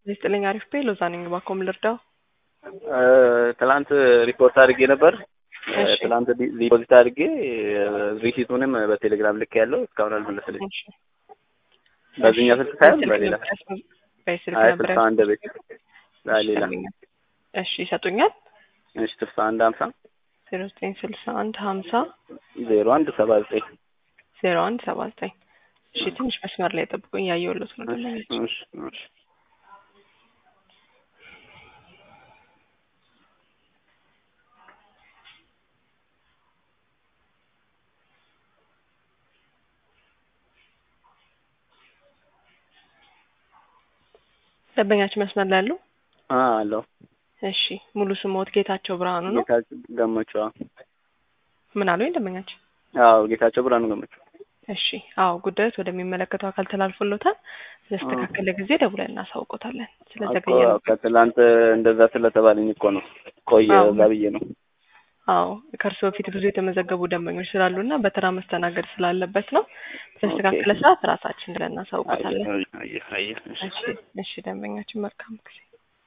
ስጥልኝ አሪፍ ቤ ሎዛ ነኝ። ባኮም ልርዳው። ትላንት ሪፖርት አድርጌ ነበር። እሺ። ትላንት ዲ- ዲፖዚት አድርጌ ሪሲቱንም በቴሌግራም ልክ ያለው እስካሁን አልመለሰልኝ። እሺ። በዚህኛው ስልክ ሳይሆን በሌላ በስልክ አይ ነበር ስልሳ አንድ ቤት ሌላ እሺ ይሰጡኛል። እሺ ስልሳ አንድ ሀምሳ ዜሮ ዘጠኝ ስልሳ አንድ ሀምሳ ዜሮ አንድ ሰባ ዘጠኝ ዜሮ አንድ ሰባ ዘጠኝ እሺ ትንሽ መስመር ላይ ጠብቁኝ። ያየሁለት ነው እሺ ደለኞች እሺ እሺ ደንበኛችን መስመር ላይ ያሉ አ አለው እሺ ሙሉ ስሞት ጌታቸው ብርሃኑ ነው። ጌታቸው ገመቹ አዎ ምን አሉኝ ደንበኛችን? አዎ ጌታቸው ብርሃኑ ገመቹ እሺ አዎ ጉዳዮች ወደሚመለከተው አካል ተላልፎሎታል። ስለስተካከለ ጊዜ ደውለን እናሳውቆታለን። እኮ ስለዘገየ ነው። ከትላንት እንደዛ ስለተባለኝ እኮ ነው ቆየ አዎ። እዛ ብዬ ነው አዎ ከእርስዎ በፊት ብዙ የተመዘገቡ ደንበኞች ስላሉና በተራ መስተናገድ ስላለበት ነው። በተስተካከለ ሰዓት ራሳችን ብለን እናሳውቆታለን። አየህ አየህ አየህ እሺ እሺ እሺ ደንበኛችን መልካም ጊዜ